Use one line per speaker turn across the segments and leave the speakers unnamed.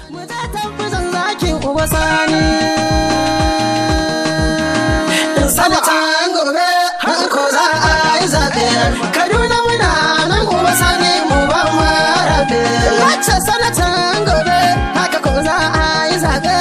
mu ta tafi zan zakin uba sani sanatan gobe ko za a yi zaɓe kaduna muna nan uba sani mu ba mu rabe wacce sanatan gobe haka ko za a yi zaɓe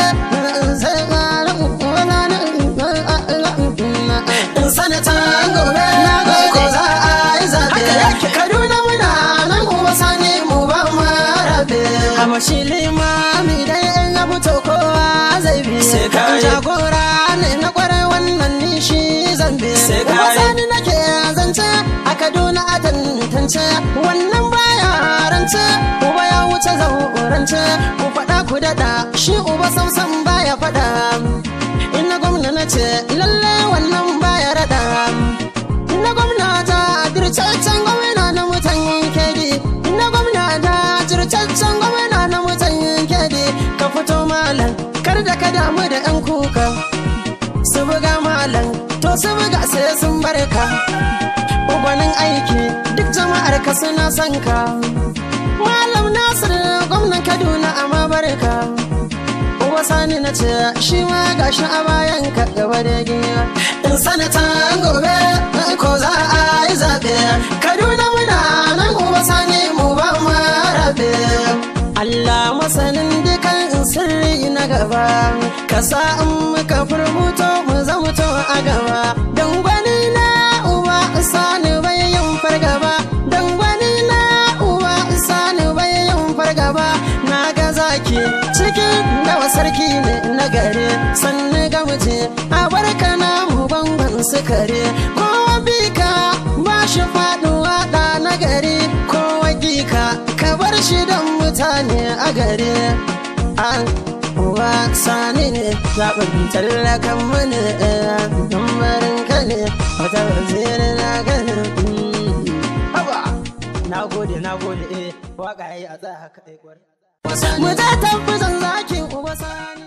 sanatan gobe ko za a yi zaɓe kaduna muna nan uba sani mu ba mu rabe amashi limami dai in ya fito kowa zai bi
Sai ka yi.
jagora ne na kwarai wannan ni shi zan bi
Sai ka
Kuma
yi.
sani nake zance a kaduna a tantance wannan baya rance uba ya wuce zaurance ku faɗa ku daɗa shi uba samsam baya faɗa ina gwamna na ce lalle wannan baya raɗa ina gwamna ta dircaccen gwamna na mutan kedi ina gwamna ta dircaccen gwamna na mutan kedi ka fito malam kar da ka damu da yan kuka su buga malam to su buga sai sun barka gwanin aiki duk jama'ar ka suna son ka malam nasir gwamnan kaduna amma barka uwa sani na ce shi ma gashi a bayan ka gaba da giya in sanatan gobe ko za a yi zaɓe kaduna muna nan uwa sani mu ba mu rabe Allah masanin dukan sirri na gaba ka sa in muka furbuto mu zamuto a gaba don gwani na uba sani bai yin fargaba don gwani na uba sani bai yin fargaba na ga zaki cikin dawa sarki ne na gare sannu ga muje a barka na mu bangon sukare kowa bika ba shi faduwa da na gari kowa gika ka bar shi don mutane a gare an uwa sani ne zaɓin tallakan mani tambarin ka ne wata waziri na gani haba na gode na gode eh waka yayi a tsaya haka eh kwar mu ta tafi zan zakin uba sani